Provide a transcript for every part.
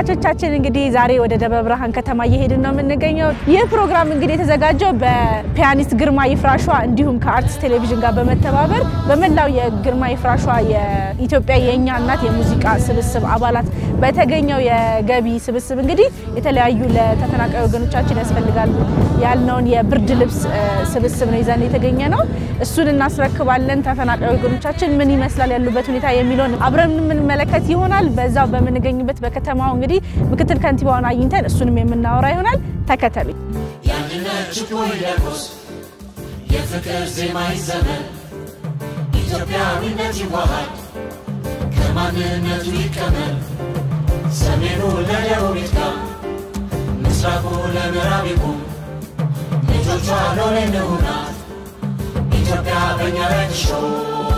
ተመልካቾቻችን እንግዲህ ዛሬ ወደ ደብረ ብርሃን ከተማ እየሄድን ነው የምንገኘው። ይህ ፕሮግራም እንግዲህ የተዘጋጀው በፒያኒስት ግርማ ይፍራሿ እንዲሁም ከአርትስ ቴሌቪዥን ጋር በመተባበር በመላው የግርማ ይፍራሿ የኢትዮጵያ የእኛ እናት የሙዚቃ ስብስብ አባላት በተገኘው የገቢ ስብስብ እንግዲህ የተለያዩ ለተፈናቃይ ወገኖቻችን ያስፈልጋሉ ያልነውን የብርድ ልብስ ስብስብ ነው ይዘን የተገኘ ነው። እሱን እናስረክባለን። ተፈናቃይ ወገኖቻችን ምን ይመስላል ያሉበት ሁኔታ የሚለውን አብረን የምንመለከት ይሆናል። በዛው በምንገኝበት በከተማው እንግዲህ ምክትል ከንቲባውን አግኝተን እሱንም የምናወራ ይሆናል። ተከተሉ። የአንድነት ችቦ ይለኮስ፣ የፍቅር ዜማ ይዘመን፣ ኢትዮጵያዊነት ይዋሃድ፣ ከማንነቱ ይቀመር። ሰሜኑ ለደቡብ ይትጋ፣ ምስራቁ ለምዕራብ ይቁም። ልጆቿ ሎሌ እንሁናት፣ ኢትዮጵያ በእኛ ላይ ትሾም።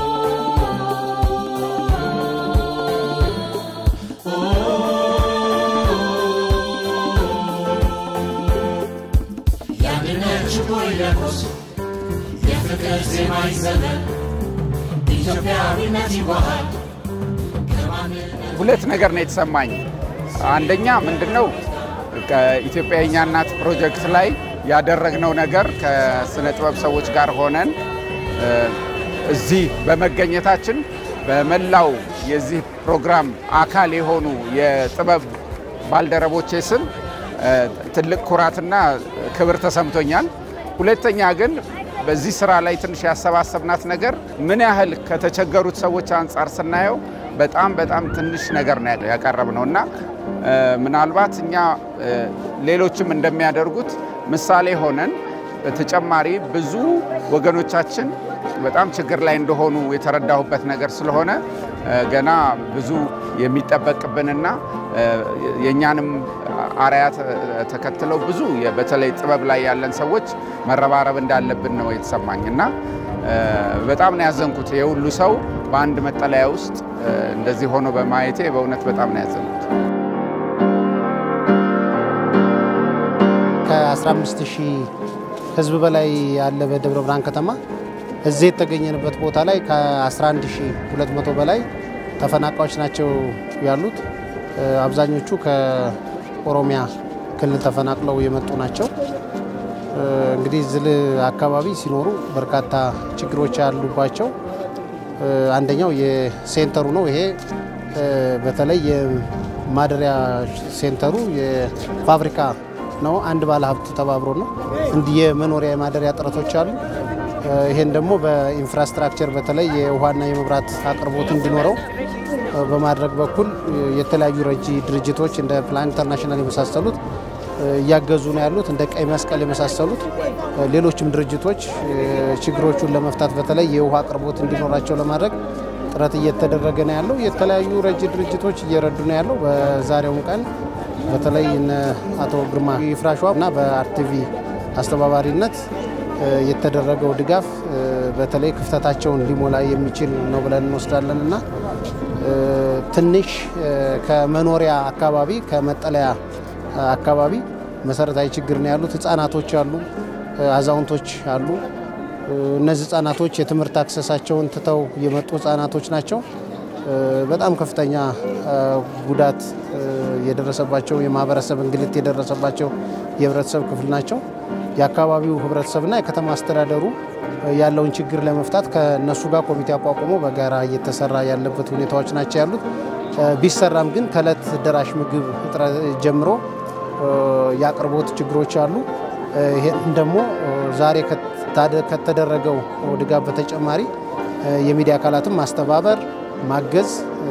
የአንድነት ችቦ ይለኮስ፣ የፍቅር ዜማ ይዘመን፣ ኢትዮጵያዊነት ይዋሃድ፣ ከማንነት ሁለት ነገር ነው የተሰማኝ። አንደኛ ምንድን ነው ከኢትዮጵያ የእኛ እናት ፕሮጀክት ላይ ያደረግነው ነገር ከስነ ጥበብ ሰዎች ጋር ሆነን እ፣ እዚህ በመገኘታችን በመላው የዚህ ፕሮግራም አካል የሆኑ የጥበብ ባልደረቦቼ ስም እ፣ ትልቅ ኩራትና ክብር ተሰምቶኛል። ሁለተኛ ግን በዚህ ስራ ላይ ትንሽ ያሰባሰብናት ነገር ምን ያህል ከተቸገሩት ሰዎች አንጻር ስናየው በጣም በጣም ትንሽ ነገር ነው ያቀረብነው እና እ፣ ምናልባት እኛ እ፣ ሌሎችም እንደሚያደርጉት ምሳሌ ሆነን በተጨማሪ ብዙ ወገኖቻችን በጣም ችግር ላይ እንደሆኑ የተረዳሁበት ነገር ስለሆነ እ፣ ገና ብዙ የሚጠበቅብንና እ፣ የእኛንም አርያ ተ- ተከትለው ብዙ የ- በተለይ ጥበብ ላይ ያለን ሰዎች መረባረብ እንዳለብን ነው የተሰማኝ እና እ፣ በጣም ነው ያዘንኩት። የሁሉ ሰው በአንድ መጠለያ ውስጥ እ፣ እንደዚህ ሆኖ በማየቴ በእውነት በጣም ነው ያዘንኩት። ከ15 ሺህ ህዝብ በላይ ያለ በደብረ ብርሃን ከተማ እዚህ የተገኘንበት ቦታ ላይ ከ11200 በላይ ተፈናቃዮች ናቸው ያሉት። እ፣ አብዛኞቹ ከኦሮሚያ ክልል ተፈናቅለው የመጡ ናቸው። እ፣ እንግዲህ ዝል አካባቢ ሲኖሩ በርካታ ችግሮች ያሉባቸው እ፣ አንደኛው የሴንተሩ ነው። ይሄ እ፣ በተለይ የማደሪያ ሴንተሩ የፋብሪካ ነው። አንድ ባለ ሀብት ተባብሮ ነው እንዲህ የመኖሪያ የማደሪያ ጥረቶች አሉ። እ፣ ይሄን ደግሞ በኢንፍራስትራክቸር በተለይ የውሃና የመብራት አቅርቦት እንዲኖረው እ፣ በማድረግ በኩል እ፣ የተለያዩ ረጂ ድርጅቶች እንደ ፕላን ኢንተርናሽናል የመሳሰሉት እ፣ እያገዙ ነው ያሉት። እንደ ቀይ መስቀል የመሳሰሉት እ፣ ሌሎችም ድርጅቶች እ፣ ችግሮቹን ለመፍታት በተለይ የውሃ አቅርቦት እንዲኖራቸው ለማድረግ ጥረት እየተደረገ ነው ያለው። የተለያዩ ረጂ ድርጅቶች እየረዱ ነው ያለው። በዛሬውም ቀን በተለይ እነ አቶ ግርማ ይፍራሿ እና በአርቲቪ አስተባባሪነት እ፣ የተደረገው ድጋፍ እ፣ በተለይ ክፍተታቸውን ሊሞላ የሚችል ነው ብለን እንወስዳለን እና እ፣ ትንሽ እ፣ ከመኖሪያ አካባቢ ከመጠለያ አካባቢ መሰረታዊ ችግር ነው ያሉት። ህጻናቶች አሉ፣ እ፣ አዛውንቶች አሉ። እ፣ እነዚህ ህጻናቶች የትምህርት አክሰሳቸውን ትተው የመጡ ህጻናቶች ናቸው። እ፣ በጣም ከፍተኛ እ፣ ጉዳት እ፣ የደረሰባቸው የማህበረሰብ እንግልት የደረሰባቸው የህብረተሰብ ክፍል ናቸው። የአካባቢው ህብረተሰብና የከተማ አስተዳደሩ እ፣ ያለውን ችግር ለመፍታት ከነሱ ጋር ኮሚቴ አቋቁሞ በጋራ እየተሰራ ያለበት ሁኔታዎች ናቸው ያሉት። እ፣ ቢሰራም ግን ከእለት ደራሽ ምግብ እጥረት ጀምሮ እ፣ የአቅርቦት ችግሮች አሉ። እ፣ ይሄን ደግሞ እ፣ ዛሬ ከታደ- ከተደረገው ድጋፍ በተጨማሪ እ፣ የሚዲያ አካላትን ማስተባበር ማገዝ እ፣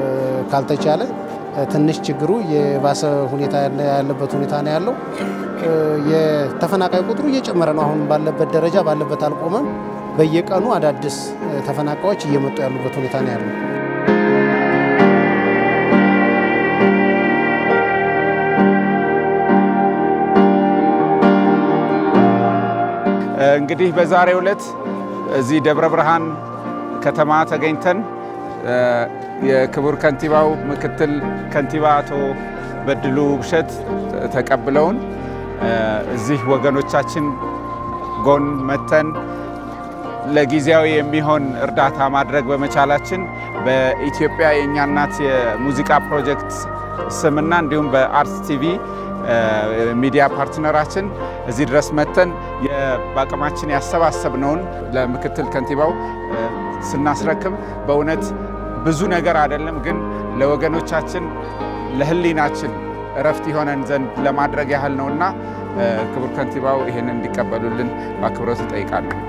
ካልተቻለ እ፣ ትንሽ ችግሩ የባሰ ሁኔታ ያለ- ያለበት ሁኔታ ነው ያለው። እ፣ የተፈናቃይ ቁጥሩ እየጨመረ ነው። አሁን ባለበት ደረጃ ባለበት አልቆመም። በየቀኑ አዳዲስ እ፣ ተፈናቃዮች እየመጡ ያሉበት ሁኔታ ነው ያለው። እንግዲህ በዛሬው ዕለት እዚህ ደብረ ብርሃን ከተማ ተገኝተን እ፣ የክቡር ከንቲባው ምክትል ከንቲባ አቶ በድሉ ውብሸት ተቀብለውን እ፣ እዚህ ወገኖቻችን ጎን መተን ለጊዜያዊ የሚሆን እርዳታ ማድረግ በመቻላችን በኢትዮጵያ የእኛ እናት የሙዚቃ ፕሮጀክት ስምና እንዲሁም በአርትስ ቲቪ ሚዲያ ፓርትነራችን እዚህ ድረስ መተን በአቅማችን ያሰባሰብነውን ለምክትል ከንቲባው ስናስረክብ በእውነት ብዙ ነገር አይደለም፣ ግን ለወገኖቻችን ለሕሊናችን እረፍት የሆነን ዘንድ ለማድረግ ያህል ነውና ክቡር ከንቲባው ይህንን እንዲቀበሉልን በአክብሮት እጠይቃለሁ።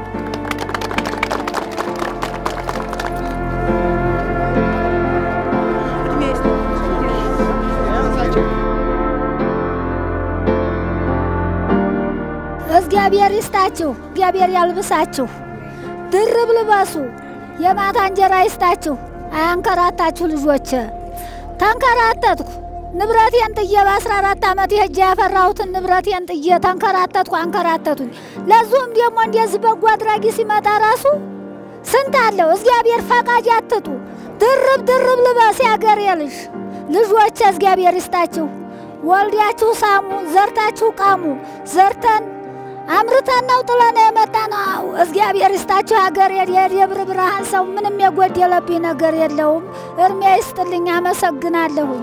እግዚአብሔር ይስጣችሁ፣ እግዚአብሔር ያልብሳችሁ፣ ድርብ ልበሱ፣ የማታ እንጀራ ይስጣችሁ፣ አያንከራታችሁ ልጆች። ተንከራተትኩ ንብረቴን ጥዬ በአስራ አራት ዓመት ሄጄ ያፈራሁትን ንብረቴን ጥዬ ተንከራተትኩ፣ አንከራተቱኝ። ለዚሁም ደግሞ እንደዚህ በጎ አድራጊ ሲመጣ ራሱ ስንት አለው። እግዚአብሔር ፈቃጅ አትጡ፣ ድርብ ድርብ ልበስ ያገሬ ልጅ ልጆች፣ እግዚአብሔር ይስጣችሁ። ወልዳችሁ ሳሙ፣ ዘርታችሁ ቃሙ። ዘርተን አምርተን ነው ጥለን የመጣ ነው። እግዚአብሔር ይስጣችሁ። ሀገር የደብረ ብርሃን ሰው ምንም የጎደለብኝ ነገር የለውም። እድሜ ይስጥልኝ። አመሰግናለሁኝ።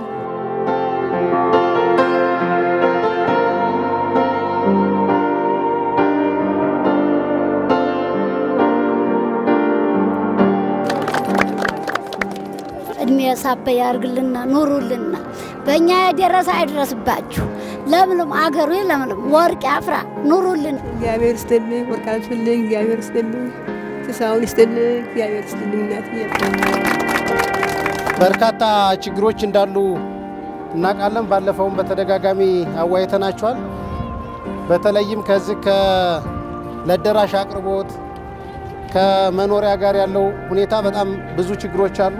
እድሜ ሳበ ያርግልና ኑሩልና በእኛ የደረሰ አይድረስባችሁ። ለምልም አገሩ ለምልም ወርቅ ያፍራ ኑሩልን። እግዚአብሔር ይስጥልኝ፣ ወርቅ ያልፍልኝ። እግዚአብሔር ይስጥልኝ፣ ትሳውን ይስጥልኝ። እግዚአብሔር ይስጥልኝ። እናትዬ በርካታ ችግሮች እንዳሉ እናውቃለን። ባለፈውም በተደጋጋሚ አዋይተናቸዋል። በተለይም ከዚህ ከለደራሽ አቅርቦት ከመኖሪያ ጋር ያለው ሁኔታ በጣም ብዙ ችግሮች አሉ።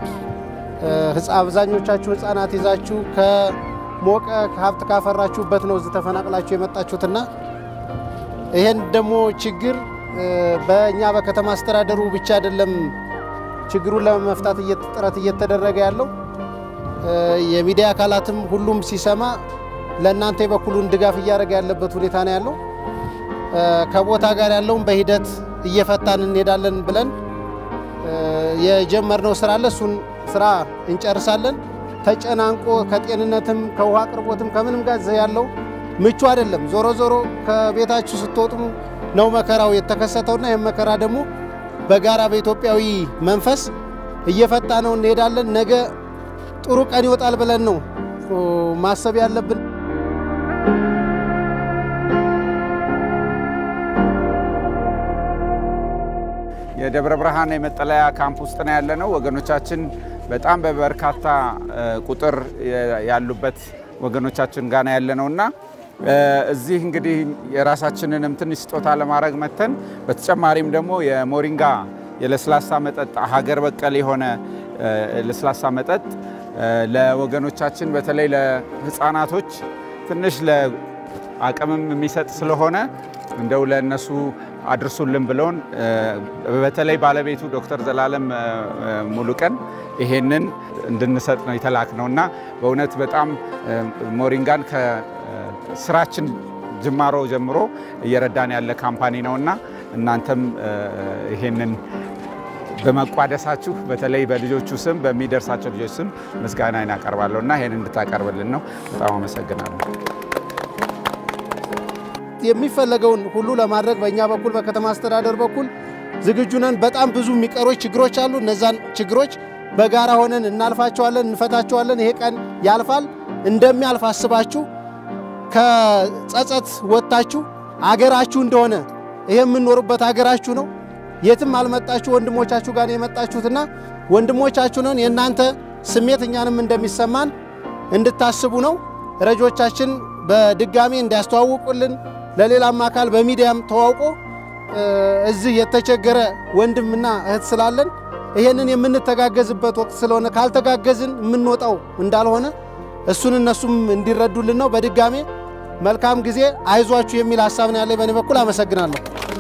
አብዛኞቻችሁ ህፃናት ይዛችሁ ከሞቀ ሀብት ካፈራችሁበት ነው እዚህ ተፈናቅላችሁ የመጣችሁትና ይሄን ደግሞ ችግር በእኛ በከተማ አስተዳደሩ ብቻ አይደለም ችግሩን ለመፍታት ጥረት እየተደረገ ያለው የሚዲያ አካላትም ሁሉም ሲሰማ ለእናንተ የበኩሉን ድጋፍ እያደረገ ያለበት ሁኔታ ነው ያለው። ከቦታ ጋር ያለውን በሂደት እየፈታን እንሄዳለን ብለን የጀመርነው ስራ አለ። እሱን ስራ እንጨርሳለን። ተጨናንቆ ከጤንነትም ከውሃ አቅርቦትም ከምንም ጋር እዚህ ያለው ምቹ አይደለም። ዞሮ ዞሮ ከቤታችሁ ስትወጡ ነው መከራው የተከሰተውና ይህም መከራ ደግሞ በጋራ በኢትዮጵያዊ መንፈስ እየፈታ ነው እንሄዳለን። ነገ ጥሩ ቀን ይወጣል ብለን ነው ማሰብ ያለብን። የደብረ ብርሃን የመጠለያ ካምፕ ውስጥ ነው ያለነው። ወገኖቻችን በጣም በበርካታ ቁጥር ያሉበት ወገኖቻችን ጋር ነው ያለነው እና እዚህ እንግዲህ የራሳችንንም ትንሽ ስጦታ ለማድረግ መተን በተጨማሪም ደግሞ የሞሪንጋ የለስላሳ መጠጥ ሀገር በቀል የሆነ ለስላሳ መጠጥ ለወገኖቻችን በተለይ ለሕፃናቶች ትንሽ ለአቅምም የሚሰጥ ስለሆነ እንደው ለእነሱ አድርሱልን ብለውን በተለይ ባለቤቱ ዶክተር ዘላለም ሙሉቀን ይሄንን እንድንሰጥ ነው የተላክ ነው እና በእውነት በጣም ሞሪንጋን ከስራችን ጅማሮ ጀምሮ እየረዳን ያለ ካምፓኒ ነው እና እናንተም ይሄንን በመቋደሳችሁ በተለይ በልጆቹ ስም በሚደርሳቸው ልጆች ስም ምስጋና እናቀርባለሁ እና ይሄን እንድታቀርብልን ነው። በጣም አመሰግናለሁ። የሚፈለገውን ሁሉ ለማድረግ በእኛ በኩል በከተማ አስተዳደር በኩል ዝግጁ ነን። በጣም ብዙ የሚቀሮች ችግሮች አሉ። እነዛን ችግሮች በጋራ ሆነን እናልፋቸዋለን፣ እንፈታቸዋለን። ይሄ ቀን ያልፋል። እንደሚያልፍ አስባችሁ ከጸጸት ወጥታችሁ አገራችሁ እንደሆነ ይሄ የምንኖርበት አገራችሁ ነው። የትም አልመጣችሁ ወንድሞቻችሁ ጋር የመጣችሁትና ወንድሞቻችሁ ነን። የእናንተ ስሜት እኛንም እንደሚሰማን እንድታስቡ ነው። ረጆቻችን በድጋሚ እንዲያስተዋውቁልን ለሌላም አካል በሚዲያም ተዋውቆ እዚህ የተቸገረ ወንድምና እህት ስላለን ይሄንን የምንተጋገዝበት ወቅት ስለሆነ ካልተጋገዝን የምንወጣው እንዳልሆነ እሱን እነሱም እንዲረዱልን ነው። በድጋሜ መልካም ጊዜ፣ አይዟችሁ የሚል ሀሳብ ነው ያለ። በእኔ በኩል አመሰግናለሁ።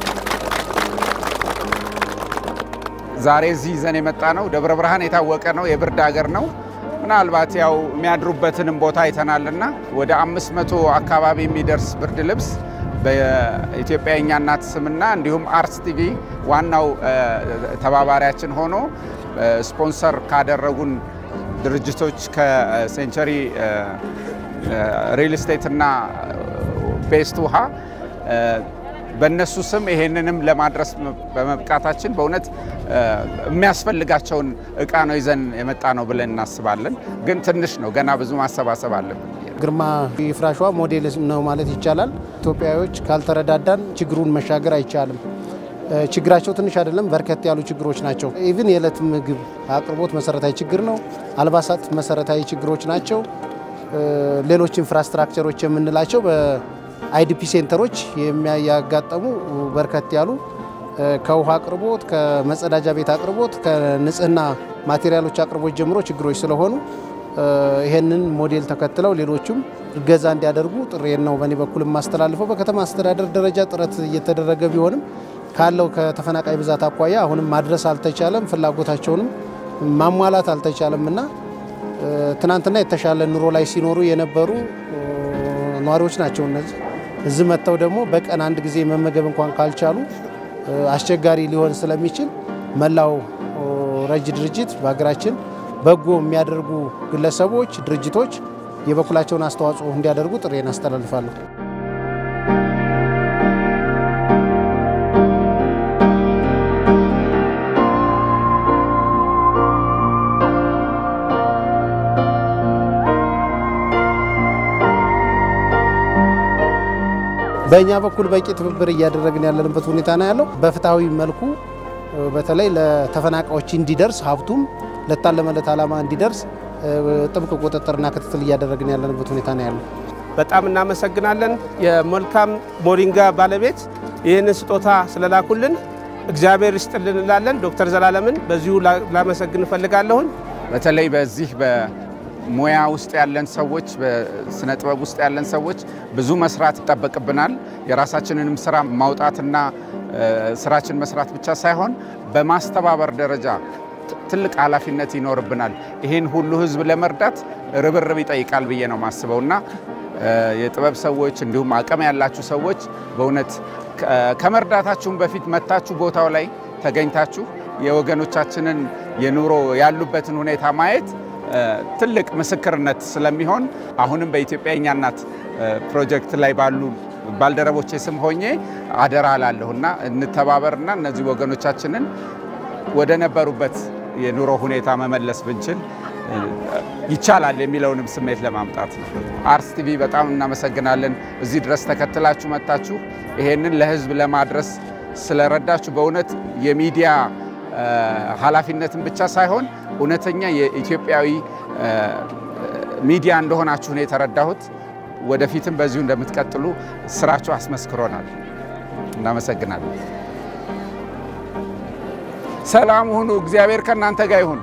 ዛሬ እዚህ ይዘን የመጣ ነው ደብረ ብርሃን የታወቀ ነው፣ የብርድ ሀገር ነው። ምናልባት ያው የሚያድሩበትንም ቦታ አይተናልና ወደ አምስት መቶ አካባቢ የሚደርስ ብርድ ልብስ በኢትዮጵያ የእኛ እናት ስምና እንዲሁም አርትስ ቲቪ ዋናው ተባባሪያችን ሆኖ ስፖንሰር ካደረጉን ድርጅቶች ከሴንቸሪ ሪል ስቴት እና ቤስት ውሃ በእነሱ ስም ይሄንንም ለማድረስ በመብቃታችን በእውነት የሚያስፈልጋቸውን እቃ ነው ይዘን የመጣ ነው ብለን እናስባለን። ግን ትንሽ ነው፣ ገና ብዙ ማሰባሰብ አለብን። ግርማ ይፍራሿ ሞዴል ነው ማለት ይቻላል። ኢትዮጵያዊዎች ካልተረዳዳን ችግሩን መሻገር አይቻልም። ችግራቸው ትንሽ አይደለም፣ በርከት ያሉ ችግሮች ናቸው። ኢቭን የዕለት ምግብ አቅርቦት መሰረታዊ ችግር ነው። አልባሳት መሰረታዊ ችግሮች ናቸው። ሌሎች ኢንፍራስትራክቸሮች የምንላቸው በአይዲፒ ሴንተሮች የሚያጋጠሙ በርከት ያሉ ከውሃ አቅርቦት፣ ከመጸዳጃ ቤት አቅርቦት፣ ከንጽህና ማቴሪያሎች አቅርቦት ጀምሮ ችግሮች ስለሆኑ ይሄንን ሞዴል ተከትለው ሌሎቹም እገዛ እንዲያደርጉ ጥሬን ነው በእኔ በኩል የማስተላልፈው። በከተማ አስተዳደር ደረጃ ጥረት እየተደረገ ቢሆንም ካለው ከተፈናቃይ ብዛት አኳያ አሁንም ማድረስ አልተቻለም፣ ፍላጎታቸውንም ማሟላት አልተቻለም እና ትናንትና የተሻለ ኑሮ ላይ ሲኖሩ የነበሩ ነዋሪዎች ናቸው እነዚህ። እዚህ መጥተው ደግሞ በቀን አንድ ጊዜ መመገብ እንኳን ካልቻሉ አስቸጋሪ ሊሆን ስለሚችል መላው ረጅ ድርጅት በሀገራችን በጎ የሚያደርጉ ግለሰቦች፣ ድርጅቶች የበኩላቸውን አስተዋጽኦ እንዲያደርጉ ጥሬን አስተላልፋለሁ። በእኛ በኩል በቂ ትብብር እያደረግን ያለንበት ሁኔታ ነው ያለው። በፍትሐዊ መልኩ በተለይ ለተፈናቃዮች እንዲደርስ ሀብቱም ለታለመለት ዓላማ እንዲደርስ ጥብቅ ቁጥጥርና ክትትል እያደረግን ያለንበት ሁኔታ ነው ያለው። በጣም እናመሰግናለን። የመልካም ሞሪንጋ ባለቤት ይህንን ስጦታ ስለላኩልን እግዚአብሔር ይስጥልን እንላለን። ዶክተር ዘላለምን በዚሁ ላመሰግን እፈልጋለሁኝ። በተለይ በዚህ በሙያ ውስጥ ያለን ሰዎች፣ በስነ ጥበብ ውስጥ ያለን ሰዎች ብዙ መስራት ይጠበቅብናል። የራሳችንንም ስራ ማውጣትና ስራችን መስራት ብቻ ሳይሆን በማስተባበር ደረጃ ትልቅ ኃላፊነት ይኖርብናል። ይህን ሁሉ ህዝብ ለመርዳት ርብርብ ይጠይቃል ብዬ ነው ማስበው እና የጥበብ ሰዎች እንዲሁም አቅም ያላችሁ ሰዎች በእውነት ከመርዳታችሁም በፊት መታችሁ ቦታው ላይ ተገኝታችሁ የወገኖቻችንን የኑሮ ያሉበትን ሁኔታ ማየት ትልቅ ምስክርነት ስለሚሆን አሁንም በኢትዮጵያ የእኛ እናት ፕሮጀክት ላይ ባሉ ባልደረቦቼ ስም ሆኜ አደራ ላለሁና እንተባበርና እነዚህ ወገኖቻችንን ወደ ነበሩበት የኑሮ ሁኔታ መመለስ ብንችል ይቻላል የሚለውንም ስሜት ለማምጣት ነው። አርስ ቲቪ በጣም እናመሰግናለን። እዚህ ድረስ ተከትላችሁ መጥታችሁ ይሄንን ለህዝብ ለማድረስ ስለረዳችሁ በእውነት የሚዲያ ኃላፊነትን ብቻ ሳይሆን እውነተኛ የኢትዮጵያዊ ሚዲያ እንደሆናችሁ ነው የተረዳሁት። ወደፊትም በዚሁ እንደምትቀጥሉ ስራችሁ አስመስክሮናል። እናመሰግናለን። ሰላም ሁኑ። እግዚአብሔር ከእናንተ ጋር ይሁን።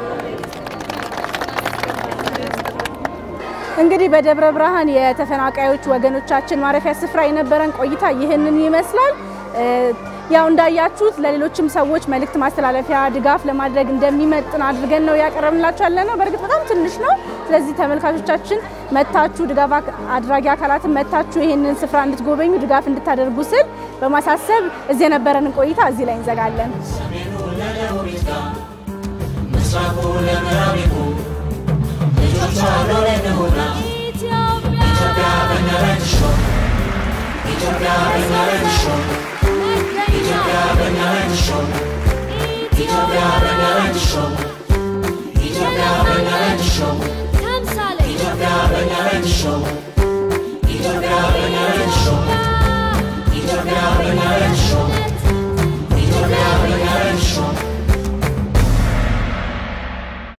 እንግዲህ በደብረ ብርሃን የተፈናቃዮች ወገኖቻችን ማረፊያ ስፍራ የነበረን ቆይታ ይህንን ይመስላል። ያው እንዳያችሁት ለሌሎችም ሰዎች መልእክት ማስተላለፊያ ድጋፍ ለማድረግ እንደሚመጥን አድርገን ነው ያቀረብንላችሁ ያለ ነው። በእርግጥ በጣም ትንሽ ነው። ስለዚህ ተመልካቾቻችን መታችሁ ድጋፍ አድራጊ አካላትን መታችሁ ይህንን ስፍራ እንድትጎበኙ ድጋፍ እንድታደርጉ ስል በማሳሰብ እዚህ የነበረንን ቆይታ እዚህ ላይ እንዘጋለን። ሰሜኑ ለደቡብ ይትጋ፣ ምስራቁ ለምዕራብ ይሁን። ልጆቿ ሎሌ ንሁና ኢትዮጵያ በእኛ ላይ ትሾም፣ ኢትዮጵያ በእኛ ላይ ትሾም፣ ኢትዮጵያ በእኛ ላይ ትሾም፣ ኢትዮጵያ በእኛ ላይ ትሾም፣ ኢትዮጵያ በእኛ ላይ ትሾም፣ ኢትዮጵያ በእኛ ላይ ትሾም፣ ኢትዮጵያ በእኛ ላይ ትሾም።